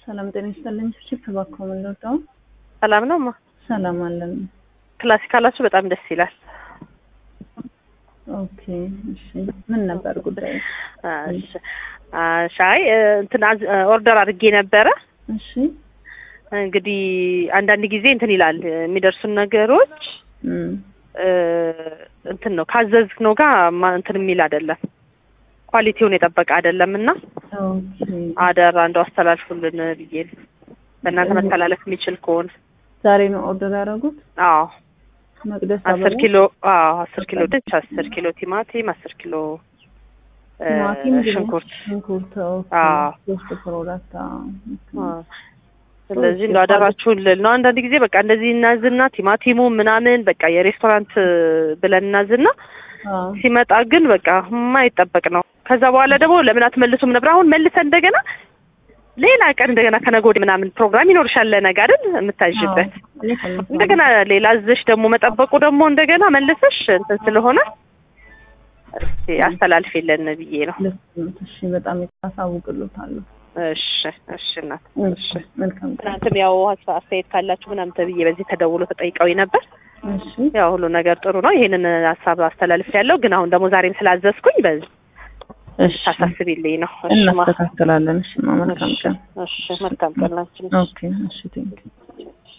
ሰላም ጤና ይስጥልኝ። ቺፕ ባኮ ምንለው ሰላም ነው ማ ሰላም አለን። ክላሲካላችሁ በጣም ደስ ይላል። ኦኬ እሺ፣ ምን ነበር ጉዳይ? እሺ ሻይ እንትን አዝ- ኦርደር አድርጌ ነበረ። እሺ እንግዲህ አንዳንድ ጊዜ እንትን ይላል የሚደርሱን ነገሮች እም፣ እ፣ እንትን ነው ካዘዝነው ጋር ማ- እንትን የሚል አይደለም፣ ኳሊቲውን የጠበቀ አይደለም እና ኦኬ አደራ እንደው አስተላልፉልን ብዬ ነው። በእናንተ መተላለፍ የሚችል ከሆነ ዛሬ ነው ኦርደር ያደረጉት? አዎ መቅደስ አስር አበባ? ኪሎ አዎ አስር ኪሎ ድንች አስር ኪሎ ቲማቲም አስር ኪሎ እ፣ ቲማቲም፣ ድንች፣ ሽንኩርት ሽንኩርት ኦኬ። አዎ። ሶስት ፕሮዳክት አዎ። አዎ። ስለዚህ እንደው አደራችሁን ልል ነው። አንዳንድ ጊዜ በቃ እንደዚህ እናዝና ቲማቲሙ ምናምን በቃ የሬስቶራንት ብለን እናዝና አዎ ሲመጣ ግን በቃ የማይጠበቅ ነው። ከዛ በኋላ ደግሞ ለምን አትመልሱም ነበር? አሁን መልሰን እንደገና ሌላ ቀን እንደገና ከነገ ወዲያ ምናምን ፕሮግራም ይኖርሻል ለነገ አይደል የምታዥበት አዎ፣ ልክ ነው። እንደገና ሌላ አዘሽ ደግሞ መጠበቁ ደግሞ እንደገና መልሰሽ እንትን ስለሆነ እስኪ አስተላልፊልን ብዬ ነው። ልክ ነው። እሺ በጣም አሳውቅልዎታለሁ። እሺ እሺ እናት እሺ መልካም ቀን። ትናንትም ያው ሀሳብ አስተያየት ካላችሁ ምናምን ተብዬ በዚህ ተደውሎ ተጠይቀው ነበር። እሺ ያው ሁሉ ነገር ጥሩ ነው። ይሄንን ሀሳብ አስተላልፍ ያለው ግን አሁን ደግሞ ዛሬም ስላዘዝኩኝ በዚህ እሺ ታሳስቢልኝ ነው። እሺ ማ እናስተካክላለን። እሺ ማ መልካም ቀን። እሺ መልካም ቀን ላንቺም። ኦኬ እሺ ቴንክ